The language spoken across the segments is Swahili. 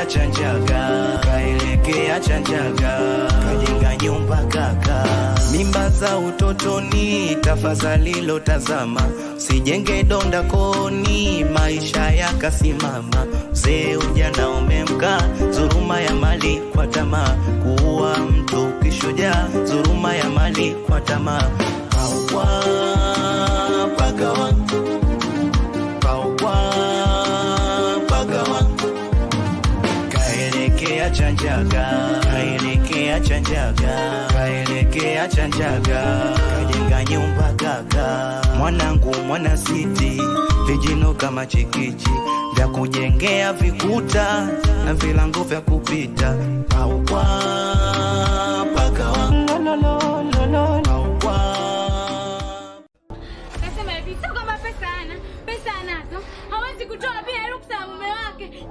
kaelekea Chanjaga, kaelekea Chanjaga, kajenga nyumba kaka. Mimba za utotoni, tafadhali lotazama, sijenge donda koni, maisha yakasimama. Mzee ujana umemka, dhuluma ya mali kwa tamaa, kuua mtu kishujaa, dhuluma ya mali kwa tamaa. Paua pagawa, paua pagawa kaelekea Chanjaga, kaelekea Chanjaga, kaelekea Chanjaga, kajenga nyumba kaka. Mwanangu mwana siti, vijino kama chikichi vya kujengea vikuta na vilango vya kupita. Paua pagawa, paua Kasema hivi, sio kwamba pesa ana pesa anazo, hawezi kutoa pia ruksa ya mume wake.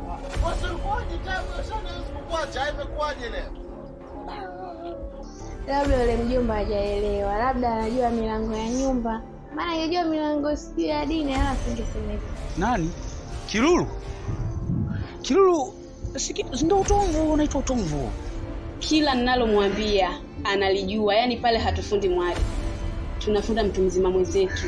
Labda yule mjomba hajaelewa, labda anajua milango ya nyumba, maana angejua milango sijui ya dini, ala singesema hivyo. Nani? Kilulu? Kilulu si ki- si ndio utomvu unaitwa utomvu. Kila ninalomwambia analijua, yaani pale hatufundi mwali, tunafunda mtu mzima mwenzetu.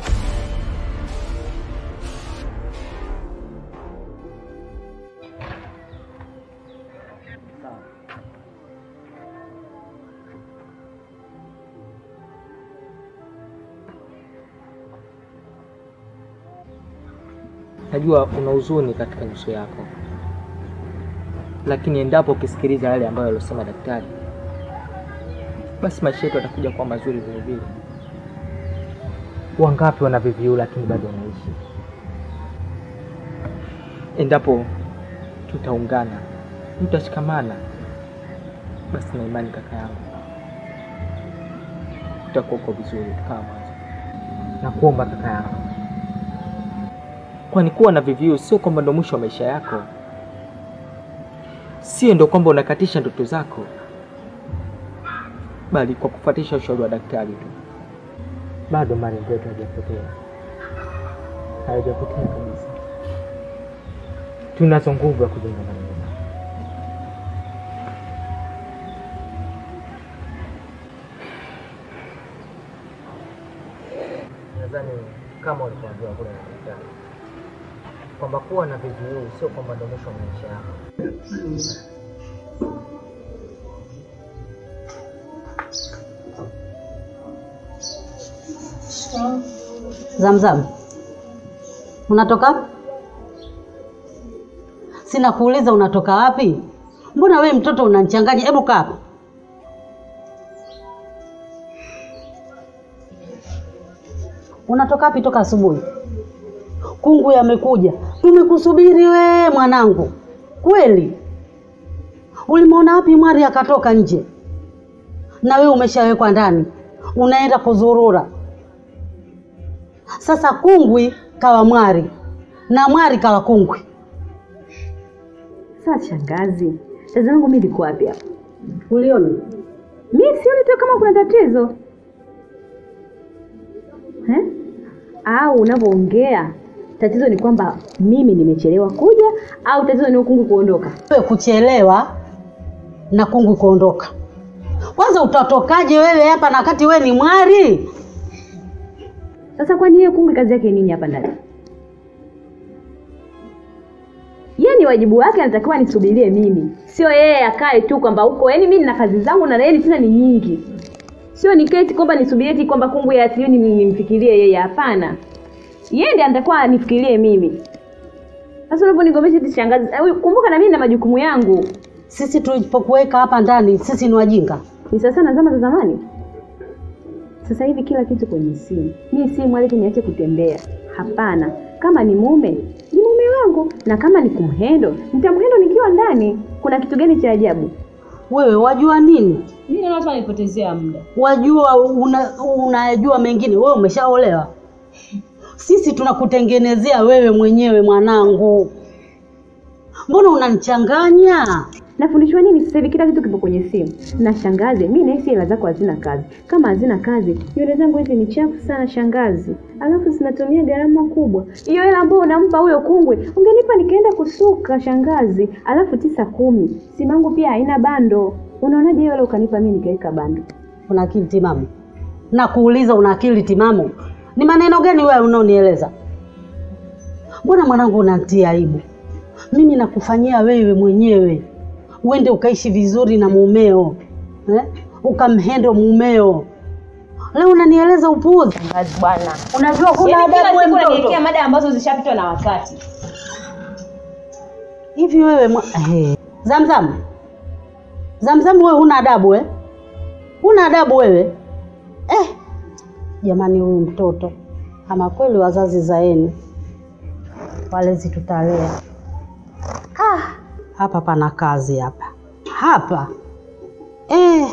Najua una huzuni katika nyuso yako, lakini endapo ukisikiliza yale ambayo alosema daktari, basi maisha yetu yatakuja kuwa mazuri vile vile. Wangapi wana VVU lakini bado wanaishi? Endapo tutaungana, tutashikamana, basi na imani kaka yangu, tutakuwa uko vizuri kama mwanzo. Nakuomba kaka yangu kwani kuwa na VVU sio kwamba ndo mwisho wa maisha yako, sio ndo kwamba unakatisha ndoto zako, bali kwa kufuatisha ushauri wa daktari tu, bado malengo yetu hajapotea, hayajapotea kabisa. Tunazo nguvu ya kujenga malengo. Nadhani kama ulivyoambiwa kule na daktari kwamba kuwa na VVU sio kwamba ndo mwisho wa maisha yako. Zamzam, unatoka wapi? Sina kuuliza unatoka wapi? Mbona we mtoto unanichanganya? Hebu kaa hapa. Unatoka wapi toka asubuhi? Kungu yamekuja, tumekusubiri we mwanangu. Kweli ulimwona wapi mwari akatoka nje, na we umeshawekwa ndani, unaenda kuzurura. Sasa kungwi kawa mwari na mwari kawa kungwi. Sasa shangazi, tatizo langu mimi liko wapi hapa? Uliona? Mimi sioni tu kama kuna tatizo eh? Au unavyoongea tatizo ni kwamba mimi nimechelewa kuja, au tatizo ni ukungu kuondoka? Wewe kuchelewa na kungwi kuondoka. Kwanza utatokaje wewe hapa na wakati wewe ni mwari? Sasa kwani yeye kungwi kazi yake nini hapa ndani? Yeye ni wajibu wake, anatakiwa nisubirie mimi, sio yeye akae tu kwamba huko. Yaani mimi nina kazi zangu na yeye tena ni nyingi, sio niketi kwamba nisubirie eti kwamba kungwi asiyo ni nimfikirie yeye. Hapana, yeye ndiye anatakiwa anifikirie mimi. Sasa unavyonigombesha eti shangazi, eh, kumbuka na mimi na majukumu yangu. Sisi tulipokuweka hapa ndani, sisi ni wajinga? Ni sasa na zama za zamani. Sasa hivi kila kitu kwenye simu. Mimi simu alete niache kutembea. Hapana. Kama ni mume, ni mume wangu na kama ni kumhendo, nitamhendo nikiwa ndani. Kuna kitu gani cha ajabu? Wewe wajua nini? Mimi naona hapa nipotezea muda. Wajua una, unajua mengine. Wewe umeshaolewa, sisi tunakutengenezea wewe mwenyewe mwanangu. Mbona unanichanganya? nafundishwa nini sasa hivi kila kitu kipo kwenye simu na shangazi mi nahisi hela zako hazina kazi kama hazina kazi nywele zangu hizi ni chafu sana shangazi alafu zinatumia gharama kubwa hiyo hela ambayo unampa huyo kungwe ungenipa nikaenda kusuka shangazi alafu tisa kumi simu yangu pia haina bando unaonaje hiyo hela ukanipa mi nikaweka bando Una akili timamu? Na kuuliza una akili timamu? Ni maneno gani wewe unaonieleza? Mbona mwanangu unanitia aibu? Mimi nakufanyia wewe mwenyewe uende ukaishi vizuri na mumeo eh? Ukamhendo mumeo. Leo unanieleza upuuzi. shangazi bwana Unajua kuna Yaani kila adabu wewe siku mtoto. unaniwekea mada ambazo zishapitwa na wakati Hivi wewe mwa... hey. Zamzam, Zamzam, wewe huna adabu eh? Huna adabu wewe eh? Jamani, huyu mtoto ama kweli, wazazi zaeni, walezi tutalea. Ah, hapa pana kazi hapa hapa eh.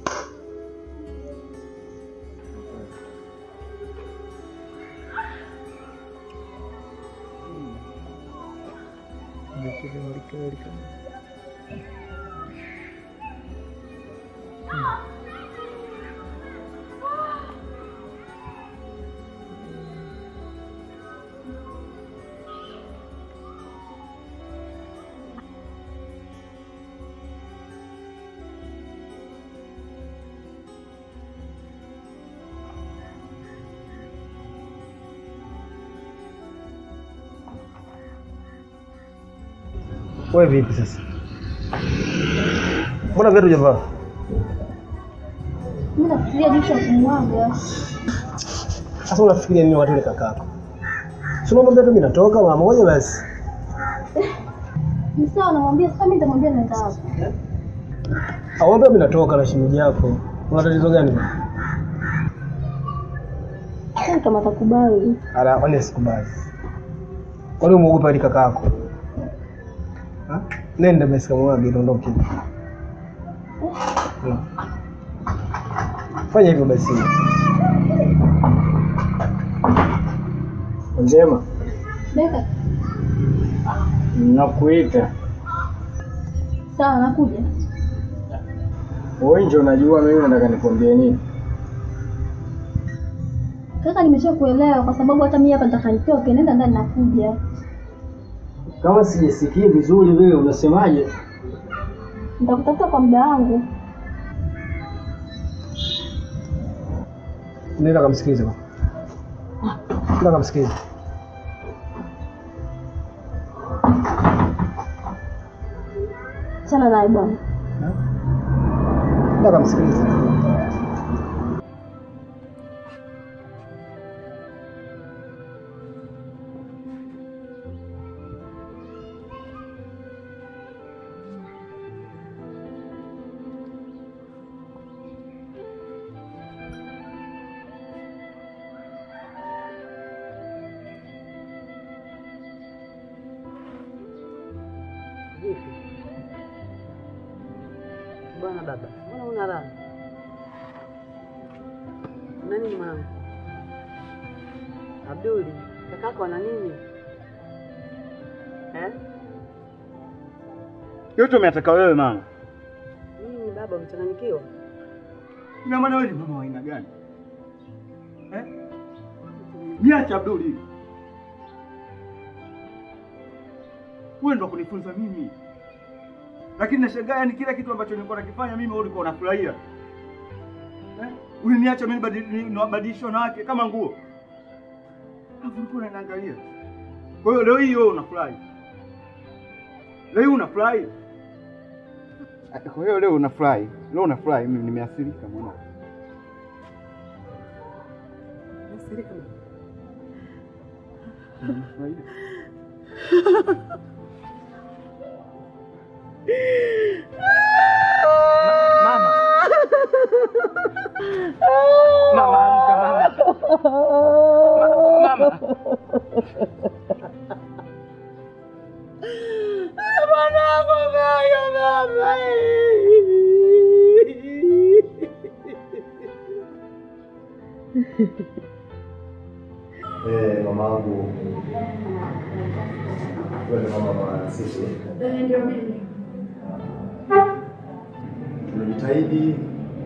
Wewe vipi sasa? Mbona viatu hujavaa? Mimi nafikiria jinsi ya kumwaga. Sasa unafikiria nini wakati yule kakako? Si unamwambia tu mimi natoka mara moja basi. Ni sawa, namwambia sasa, mimi nitamwambia naenda wapi. Awambia mimi natoka na shemeji yako. Una tatizo gani? Sasa kama atakubali. Ala, kwani sikubali. Kwani umeogopa ile kakako? Ha? Nenda basi kamwage tuondoke. Hmm. Fanya hivyo basi. Njema, Beka, Nakuita sawa, nakuja. wewe, ndio unajua mimi nataka nikwambie nini. Kaka, nimeshakuelewa kwa sababu hata mimi hapa nataka nitoke, nenda ndani, nakuja. Kama sijisikii vizuri vile, unasemaje? Nitakutafuta kwa muda wangu. nenda kamsikilize. bwana. Nenda kamsikilize. Achana naye bwana. Nenda kamsikilize. Vipi bwana baba, mbona una raha? Una nini mwanangu? Abduli, kakako ana nini eh? Yote umeataka wewe mama. Nini baba, umechanganyikiwa? Ina maana wewe ni mama wa aina gani? Eh? Niache Abduli. Wewe ndo kunifunza mimi. Lakini nashangaa yani kila kitu ambacho nilikuwa nakifanya mimi wewe ulikuwa unafurahia. Eh? Uliniacha mimi badili- nibadilishwe na wake kama nguo. Alafu ulikuwa unaniangalia. Kwa hiyo leo hii wewe unafurahi. Leo hii unafurahi. Kwa hiyo leo unafurahi. Leo unafurahi mimi nimeathirika mwana. Mama. Mama, amka mama. Ma- Mama. Eh, mamangu. Wewe ni mama wa sisi. Ndio mimi. Jitahidi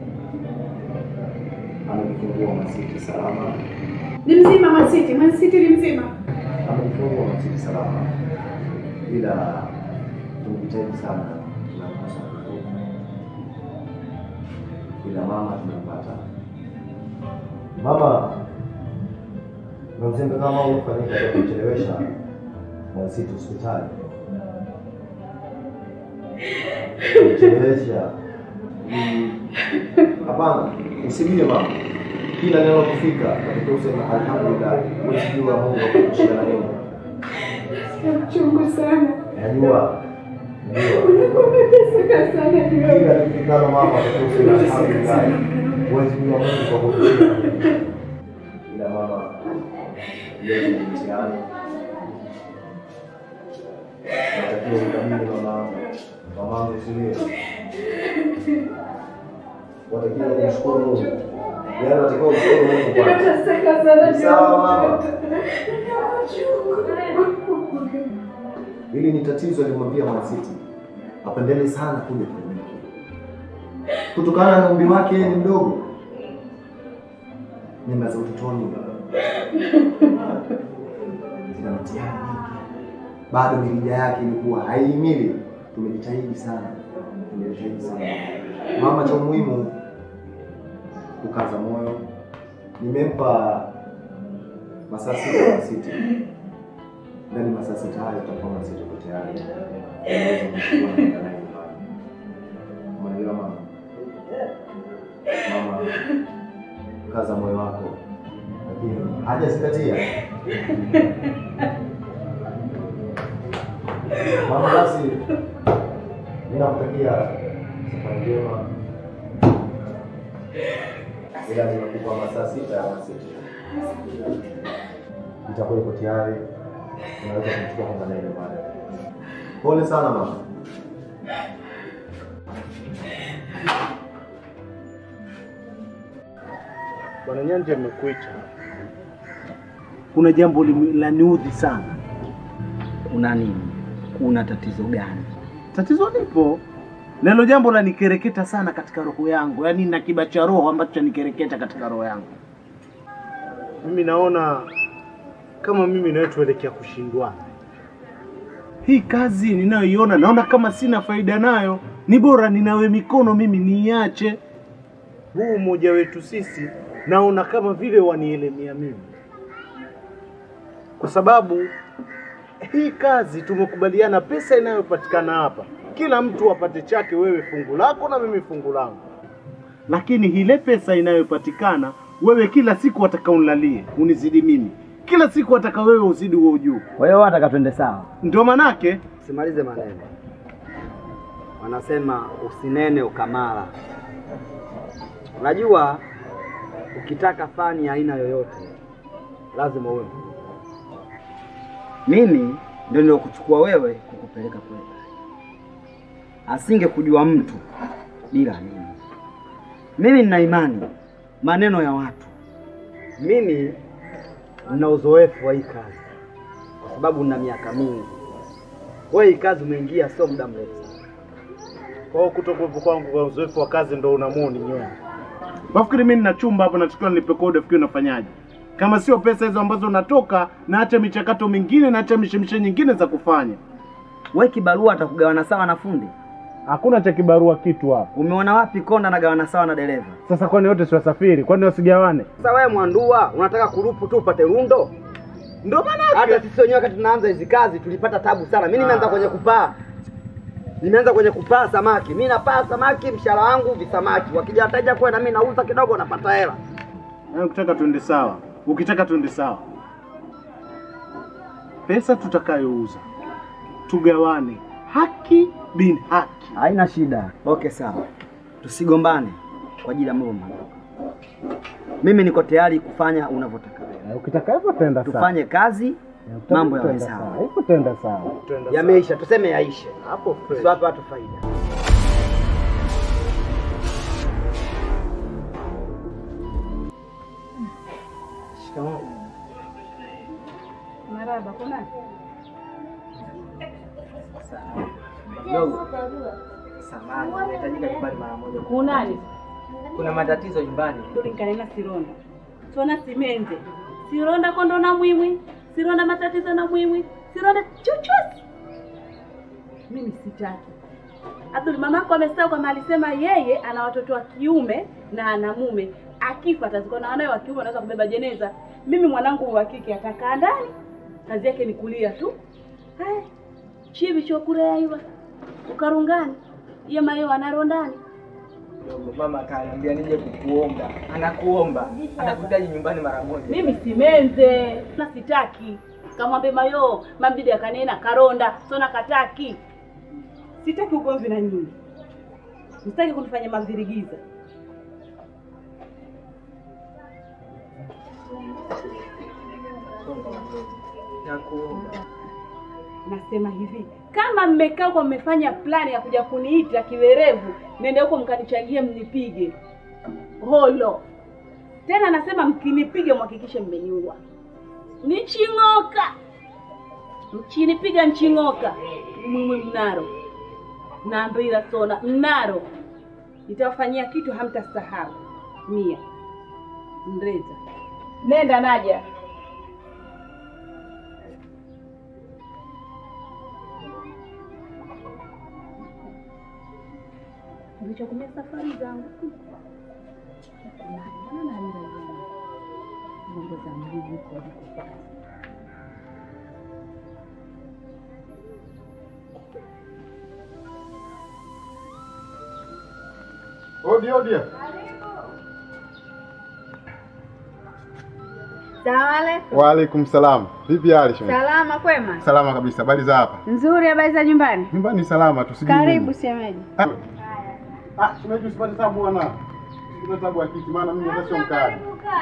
amejifungua Masiti salama, Ni mzima Masiti, Masiti ni mzima. amejifungua Masiti salama, ila tumejitahidi sana tunamkosa mtoto. ila mama tunampata. Mama na mzembe kama huu ufanyika kwa kuchelewesha Masiti hospitali, kuchelewesha Mm, Hapana, usibie mama. Kila neno kufika katika usema alhamdulillah, usijua Mungu akushia na nini. Sikia mchungu sana. Najua. Najua. Umeteseka sana Kila leo. nikikalo mama katika usema alhamdulillah, usijua Mungu kwa kushia. Ila mama, leo ni mtihani. Natakiwa ukamili mamangu. Mamangu usilie. Watakiwa kumshukuru Mungu. Yaani watakiwa kumshukuru Mungu kwanza. Umeteseka sana Ni sawa mama. leo. Hili ni tatizo alimwambia Mwansiti, apendele sana kuja kliniki kutokana na umri wake, yeye ni mdogo, mimba za utotoni zina mtihani mingi, bado mirija yake ilikuwa haihimili. Tumejitahidi sana, tumejitahidi sana mama. Cha muhimu kukaza moyo. Nimempa masaa sita Mwansiti ndani masaa sita hayo tutakuwa Mwansiti uko tayari Unaweza kumchukua na kwenda naye nyumbani. Umeelewa mama? Mama, kaza moyo wako, lakini hajazingatia mama. Basi mimi nakutakia safari njema, ila nimekupa masaa sita ya Mwansiti itakuwa iko tayari, unaweza kumchukua kwenda naye nyumbani. Pole sana mama. Bwana Nyanja, nimekuita. Kuna jambo limi- laniudhi sana. Kuna nini? Kuna tatizo gani? Tatizo lipo na hilo jambo lanikereketa sana katika roho yangu, yaani na kiba cha roho ambacho chanikereketa katika roho yangu. Mimi naona kama mimi nawe tuelekea kushindwana. Hii kazi ninayoiona naona kama sina faida nayo, ni bora ninawe mikono mimi niiache. Huu umoja wetu sisi naona kama vile wanielemea mimi, kwa sababu hii kazi tumekubaliana, pesa inayopatikana hapa kila mtu apate chake, wewe fungu lako na mimi fungu langu, lakini ile pesa inayopatikana wewe kila siku wataka unlalie unizidi mimi, kila siku wataka wewe uzidi huo juu. Kwa hiyo wataka twende sawa. Ndio manake Simalize maneno. Wanasema usinene ukamala. Unajua, ukitaka fani ya aina yoyote lazima uwe mtu. Mimi ndio niliokuchukua wewe kukupeleka kule. Asinge kujua mtu bila mimi. Mimi nina imani maneno ya watu. Mimi nina uzoefu wa hii kazi kwa sababu nina miaka mingi. Wewe hii kazi umeingia sio muda mrefu. kwa hiyo kutokuwepo kwangu kwa uzoefu wa kazi ndo unamuoni nyonyi. Wafikiri mimi nina chumba hapo natakiwa nilipe kodi, fikiri unafanyaje? Kama sio pesa hizo ambazo natoka, naacha michakato mingine, naacha mishemishe nyingine za kufanya. Wewe kibarua atakugawana sawa na fundi? Hakuna cha kibarua kitu hapa. Umeona wapi konda nagawana sawa na dereva? Sasa kwani wote si wasafiri? Kwani wasigawane? Sasa wewe mwandua unataka kurupu tu upate rundo? Ndio maana hata sisi wenyewe wakati tunaanza hizi kazi tulipata tabu sana. Mimi nimeanza kwenye kupaa, nimeanza kwenye kupaa samaki. Mimi napaa samaki, mshahara wangu visamaki. Wakija wateja kwa na mimi nauza kidogo, napata hela. Yaani ukitaka tuende sawa, ukitaka tuende sawa, pesa tutakayouza tugawane haki bin haki. Haina shida. Okay, sawa, tusigombane kwa ajili ya mambo madogo. Mimi niko tayari kufanya unavyotaka wewe. Ukitaka hivyo tenda sawa. Tufanye kazi, mambo yawe Tenda sawa. Hivyo tenda sawa. Yameisha, tuseme yaishe. Hapo fresh. Tusiwape watu faida. Shikamoo. Maraba, kuna Dogo. samani, nahitajika nyumbani mara moja. Kunani? Kuna matatizo nyumbani. tulinkanena sironda tona simenze sironda kondo na mwimwi sironda matatizo na mwimwi sironda chochote mimi sitaki Abdul mamako amesahau kama alisema yeye ana watoto wa kiume na ana mume akifa atazikwa na wanawe wa kiume anaweza kubeba jeneza mimi mwanangu wa kike atakaa ndani kazi yake ni kulia tu haya chivi chokurea iwa ukarungani iye mayo anaro ndani Ndio mama akaniambia nije kukuomba. Anakuomba. Anakuhitaji nyumbani mara moja. mimi simenze na sitaki kamwambe mayo mambidi akanena karonda sona kataki sitaki ugomvi na nyinyi sitaki kunifanya mavirigiza Nakuomba. nasema hivi kama mmekaa kwa mmefanya plani ya kuja kuniita kiwerevu nende huko mkanichangie mnipige holo tena nasema mkinipiga mhakikishe mmeniua niching'oka mchinipiga nching'oka mwimwi mnaro naambira sona mnaro nitawafanyia kitu hamtasahau mia mreza nenda naja nilichokumia safari zangu mambo za mliji kodikopaa Odi, odi. Sawale. Waalaikum salam. Vipi hali shemeji? Salama kwema? Salama kabisa. Habari za hapa? Nzuri, habari za nyumbani? Nyumbani salama tu. sijui Karibu nini. shemeji. Ah, Ah, shemeji usipate tabu bwana. Usipate tabu ya kiti maana mimi hata sio mkali.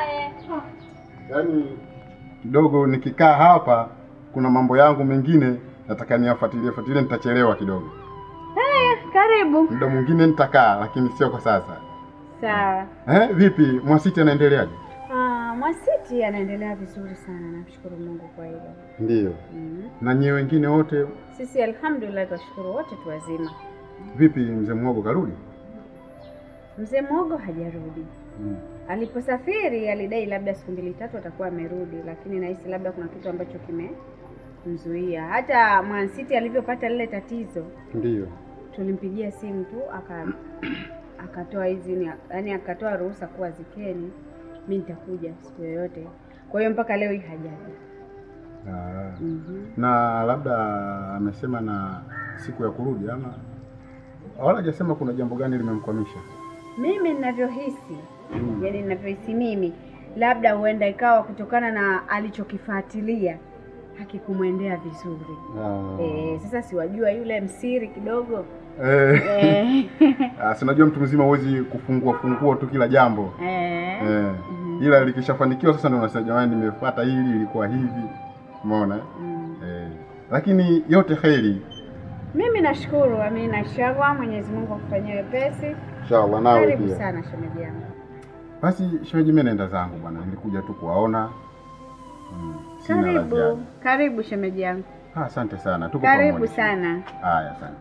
Yaani kidogo nikikaa hapa kuna mambo yangu mengine nataka niyafuatilie fuatilie nitachelewa kidogo. Haya, karibu. Muda mwingine nitakaa lakini sio kwa sasa. Sawa. Eh, vipi Mwasiti anaendeleaje? Ah, Mwasiti anaendelea vizuri sana, namshukuru Mungu kwa hilo. Ndiyo. Mhm. Na nyewe wengine wote Sisi alhamdulillah tunashukuru wote tu wazima. vipi mzee Mwogo karudi? Mzee Mwogo hajarudi. Mm. Aliposafiri alidai labda siku mbili tatu atakuwa amerudi, lakini nahisi labda kuna kitu ambacho kimemzuia. Hata Mwansiti alivyopata lile tatizo, Ndiyo. tulimpigia simu tu aka akatoa hizi yani akatoa ruhusa kuwa zikeni, mi nitakuja siku yoyote. Kwa hiyo mpaka leo hii hajaja. Ah. Mhm. Na labda amesema na siku ya kurudi ama wala hajasema kuna jambo gani limemkwamisha. Mimi ninavyohisi yani ninavyohisi mimi, labda huenda ikawa kutokana na alichokifuatilia hakikumwendea vizuri. Ah. Eh, sasa siwajua yule msiri kidogo Eh. Eh. Ah, si unajua mtu mzima huwezi kufungua fungua tu kila jambo. Eh. Eh. Ila likishafanikiwa sasa ndio unasema jamani nimefuata hili ilikuwa hivi. Umeona? Eh. Lakini yote kheri. Mimi nashukuru, amina inshallah, Mwenyezi Mungu akufanyie wepesi. Inshallah nawe Karibu pia. sana shemeji yangu. Basi shemeji, mimi naenda zangu bwana, nilikuja tu kuwaona. Mm, sina la ziada. Karibu, karibu shemeji yangu. Ah, asante sana. Tuko Karibu pamoja. sana. Haya, asante.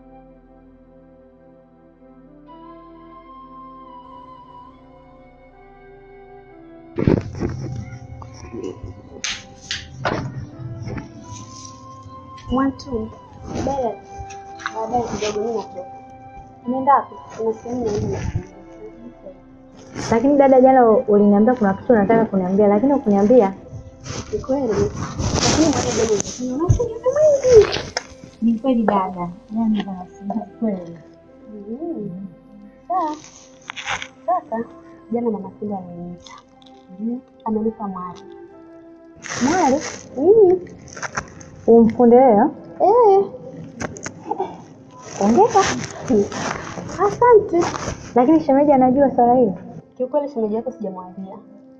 Mwantu, baadaye baadaye kidogo mimi natoka. Unaenda wapi? Kuna sehemu naenda. Lakini dada, jana uliniambia kuna kitu unataka kuniambia, lakini ukuniambia. Ni kweli. Lakini mwana dogo unasema una usingizi mwingi. Ni kweli dada, yani basi kweli. Mhm. Sawa. Sasa jana mama Sinda ameniita. Amenipa mwali. Mwali? Mhm. Umfunde wewe? Eh. Ongeka. Asante. Lakini shemeji anajua swala hilo. Kiukweli shemeji yako sijamwambia.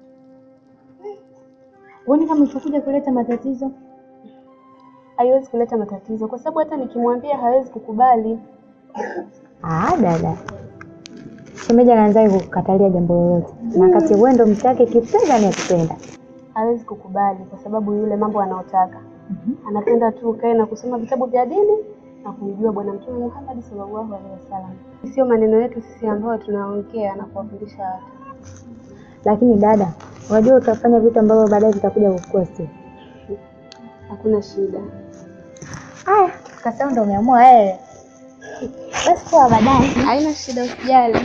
Uone kama itakuja kuleta matatizo. Haiwezi kuleta matatizo kwa sababu hata nikimwambia hawezi kukubali. Ah, dada. Shemeji anaanza kukatalia jambo lolote. Na kati wewe ndo mtake kipenda ni akipenda. Hawezi kukubali kwa sababu yule mambo anaotaka. Anapenda tu ukae na kusoma vitabu vya dini na kumjua Bwana Mtume Muhammad sallallahu alaihi wasallam. Sio maneno yetu sisi ambayo tunaongea na kuwafundisha watu. Lakini dada, unajua utafanya vitu ambavyo baadaye vitakuja kukua si. Hakuna shida. Aya, kasa ndo umeamua wewe. Basi kwa baadaye. Haina shida, usijali.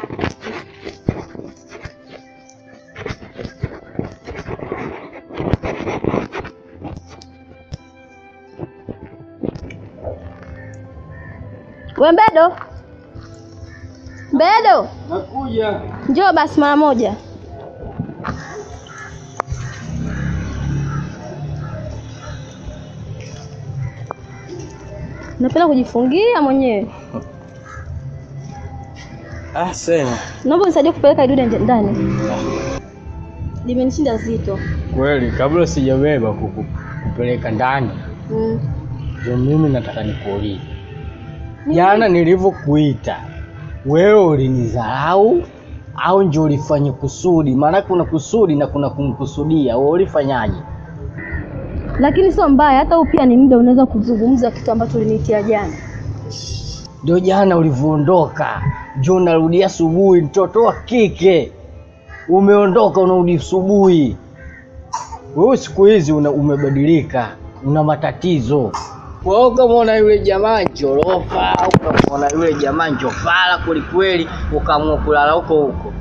We Mbedo, Mbedo, Nakuja. njoo basi mara moja. Napenda kujifungia mwenyewe. Ah, sema. Naomba unisaidie kupeleka idude nje- ndani. Limenishinda zito. Kweli kabla sijabeba kuku- kupeleka ndani, Mm. ndio mimi nataka nikuulize. Jana nilivyokuita wewe ulinidharau au ndio ulifanya kusudi? Maana kuna kusudi na kuna kumkusudia. Wewe ulifanyaje? Lakini sio mbaya, hata huu pia ni muda unaweza kuzungumza kitu ambacho uliniitia jana. Ndio jana ulivyoondoka, ndio unarudia asubuhi. Mtoto wa kike umeondoka, unarudi asubuhi. Wewe siku hizi una, umebadilika, una matatizo. Wewe ukamwona yule jamaa njorofa au ukamwona yule jamaa njofala kwelikweli, ukaamua kulala huko huko.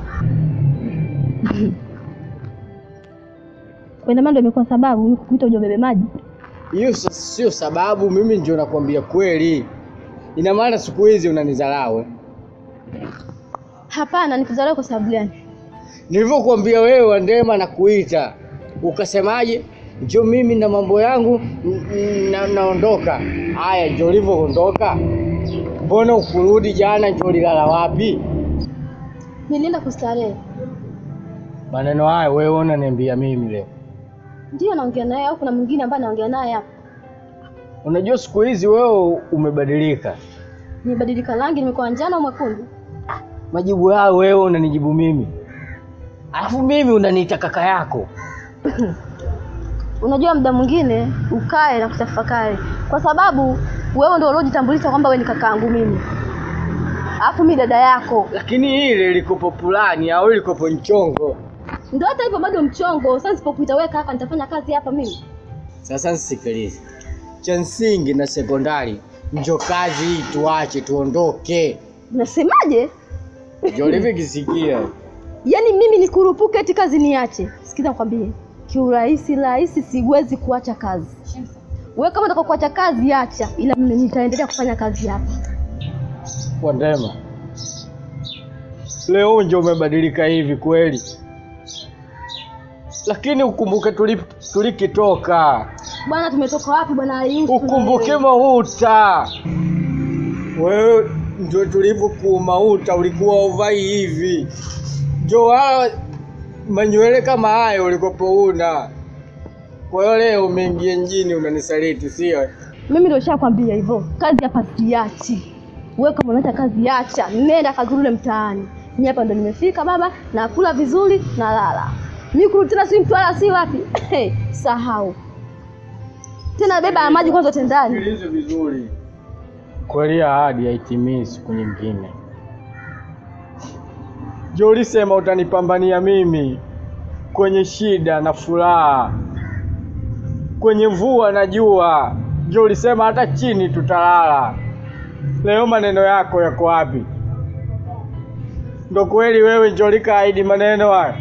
Kwenda ndio imekuwa sababu mimi kukuita uje ubebe maji. Hiyo sa- sio sababu, mimi ndio nakwambia kweli. Ina maana siku hizi unanidharau eh? Hapana, nikudharau kwa sababu gani? Nilivyokuambia wewe Wandema na kuita ukasemaje? Njo mimi na mambo yangu n- n- na, naondoka. Haya, njo ulivyoondoka, mbona ukurudi jana? Njo ulilala wapi? Nilienda kustarehe. Maneno haya wewe unaniambia mimi leo? Ndio naongea naye au kuna mwingine ambaye naongea naye hapa? Unajua siku hizi wewe umebadilika. Nimebadilika rangi, nimekuwa njano au mwekundu? Majibu hayo wewe unanijibu mimi, alafu mimi unaniita kaka yako. Unajua muda mwingine ukae na kutafakari, kwa sababu wewe ndio uliojitambulisha kwamba wewe ni kakaangu mimi, alafu mimi dada yako. Lakini ile ilikopo pulani au ilikopo nchongo. Ndio hata hivyo bado mchongo. Sasa nisipokuita wewe kaka, nitafanya kazi hapa mimi? Sasa nisikilize, cha msingi na sekondari njo kazi hii, tuache tuondoke. Unasemaje? Njo livikisikia Yaani mimi nikurupuke eti kazi niache? Sikiza nikwambie, kiurahisi rahisi siwezi kuacha kazi. Wewe kama unataka kuacha kazi acha, ila mimi nitaendelea kufanya kazi hapa. Wandema, leo njo umebadilika hivi kweli, lakini ukumbuke tulip- tulikitoka, Bwana, tumetoka wapi bwana Yusuf? ukumbuke mauta. Wewe ndio tulivyokuwa mauta, ulikuwa uvai hivi, njo wala manywele kama hayo ulikopo una. Kwa hiyo leo umeingia mjini unanisaliti, sio? Mimi ndio nishakwambia hivyo, kazi hapa siachi. Wewe kama unaacha kazi acha, nenda kazurule mtaani. Mimi hapa ndo nimefika baba, nakula vizuri, nalala. Mimi kurudi tena si mtwala si wapi? Sahau. Tena beba ya maji kwanza tendani. Sikilize vizuri. Kweli ahadi haitimii siku nyingine. Jo, ulisema utanipambania mimi kwenye shida na furaha, kwenye mvua na jua. Jo, ulisema hata chini tutalala. Leo maneno yako yako wapi? Ndo kweli wewe njo likaahidi maneno haya?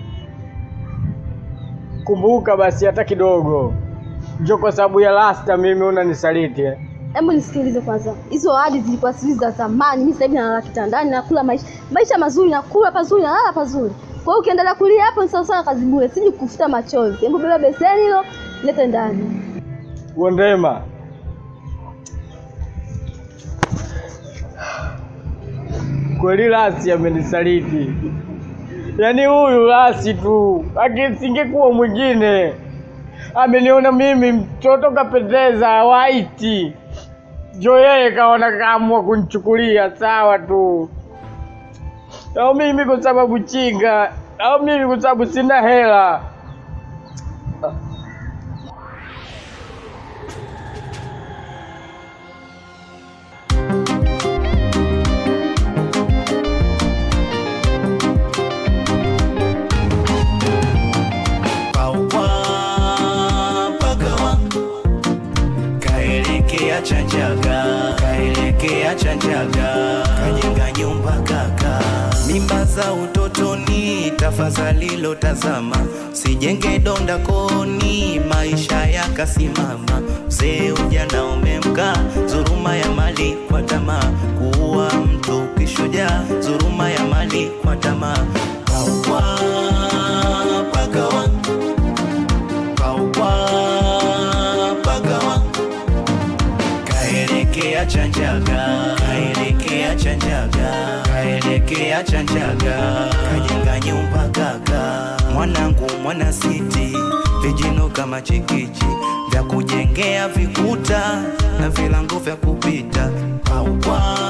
Kumbuka basi hata kidogo. Njo kwa sababu ya lasta mimi unanisaliti eh? Hebu nisikilize kwanza. Hizo ahadi zilikuwa siri za zamani. Mimi sasa hivi nalala kitandani, nakula maisha maisha mazuri, nakula pazuri, nalala pazuri. Kwa hiyo ukiendelea kulia hapo ni sawa sawa kazi bure, siji kufuta machozi. Hebu beba beseni hilo, lete ndani. Wandema, kweli Lasi amenisaliti. Yaani huyu Lasi tu, akisingekuwa mwingine. Ameniona mimi mtoto kapendeza waiti, jo yeye kaona kaamua kunichukulia sawa tu, au mimi kwa sababu chinga, au mimi kwa sababu sina hela. kaelekea Chanjaga, kaelekea Chanjaga, kajenga nyumba kaka. Mimba za utotoni, tafadhali lotazama, sijenge donda koni, maisha yakasimama. Mzee ujana umemka, dhuluma ya mali kwa tamaa, kuua mtu kishujaa, dhuluma ya mali kwa tamaa. Kaua pagawa, kaua pagawa, kaelekea Chanjaga, kaelekea Chanjaga, kaelekea Chanjaga, kajenga nyumba kaka. Mwanangu mwana siti, vijino kama chikichi vya kujengea vikuta na vilango vya kupita. Kaua